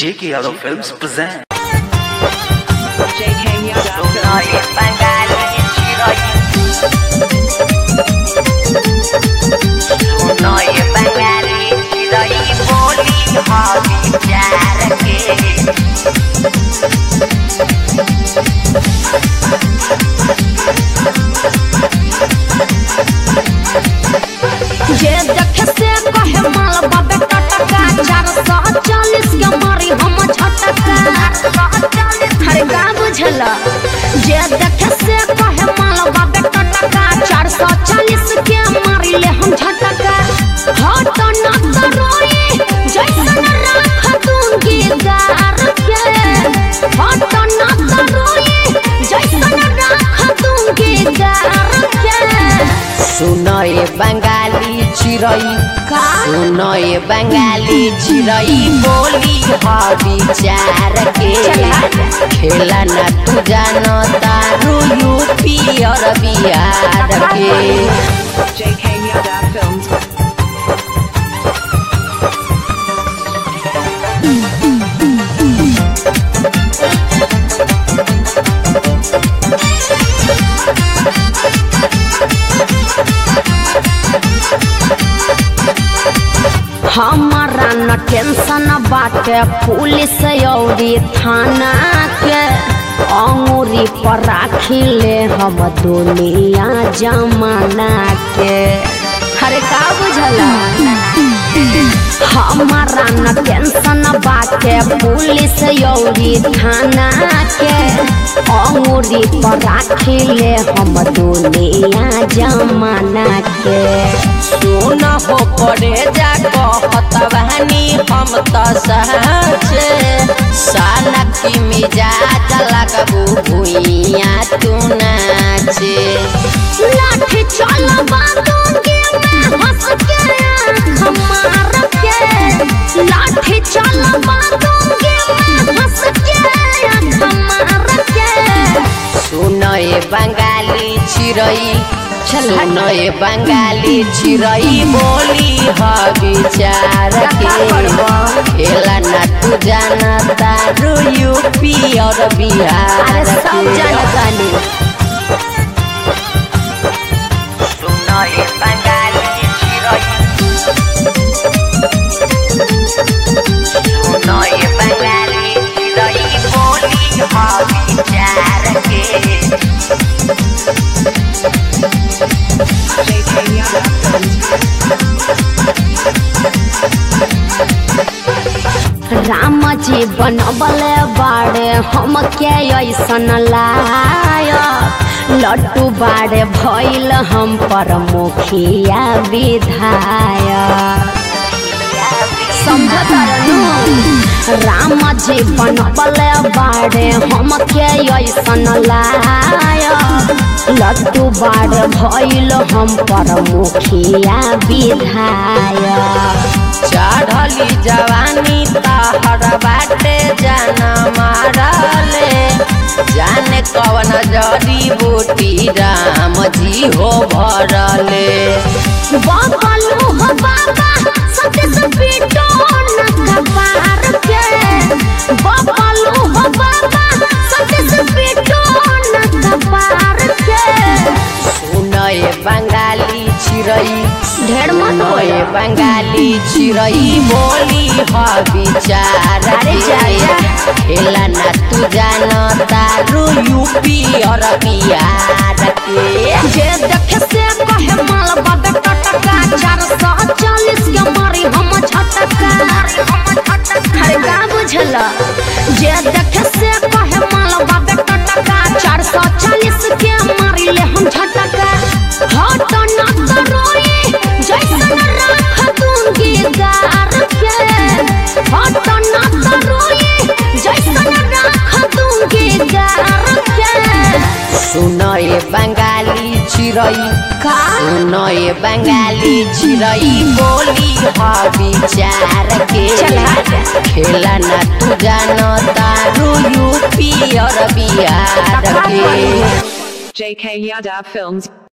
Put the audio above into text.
J.K. Yadav Films present. JK Yadav जे देखे से कहे माल बाबे टटका चार सौ चालीस के मारी हम झटका हरे का बुझला जे देखे से कहे माल बाबे टटका चार सौ चालीस के मारी ले हम झटका हट न तो रोई जैसन राख दूंगी गार के हट न तो रोई जैसन राख दूंगी गार के सुनए बंगाली चिरई का सुनए बंगाली चिरई बोली ह विचार के खेला न तू जान तारू यूपी और बिहार के JK Yadav Films. हमारा न टेंशन बाटे पुलिस औरी थाना के अंगूरी पर राखी ले हम दुनिया जमाना के हरे का बुझला हमारा न टेंशन बाटे पुलिस औरी थाना के अंगूरी पर राखी ले हम दुनिया जमाना के सुन हो पड़े जा कहत बहनी हम त सहचे साना की मिजाज लगबू भुइया तू नाचे लाठी चलबा दूंगी मैं हंस के आँख मार के लाठी चलबा दूंगी मैं हंस के आँख मार के सुनए बंगाली चिरई सुनए बंगाली चिरई बोली ह विचार के खेला न तू जाना तारू यूपी और बिहार अरे सब के जनतानी सुनए बंगाली चिरई सुनए बंगाली चिरई बोली ह विचार के JK Yadav Films. राम जी बनबले बाड़े हम के ऐसन लायक लड्डू बाड़े भइल हम पर मुखिया विधायक समझतारनु राम जी बनबले बाड़े हम के ऐसन लायक लड्डू बाड़े भइल हम पर मुखिया विधायक चढ़ली जवानी तहर बाटे जाना मारले जाने कवन जड़ी बूटी राम जी हो भरले बाबालू हो बाबा सत्य से पीटो न कपार के बाबालू हो बाबा सत्य से पीटो न कपार के सुनए बंगाली चिरई ढेर मत सुनए बोलो बंगाली चिरई बोली ह विचार अरे जा, जा। के खेला न तू जान तारू यूपी और बिहार के जे देखे से कहे माल बाबे टटका चार सौ चालीस के मारी हम झटका हरे का बुझला जे देखे से कहे माल बाबे टटका चार सौ चालीस के मारी ले हम झटका हट न तो रोई जैसन राख दूंगी गार के हट न तो रोई जैसन राख दूंगी गार के सुनए बंगाली चिरई का सुनए बंगाली चिरई बोली ह विचार के चला। खेला न तू जान तारू यूपी और बिहार के JK Yadav Films.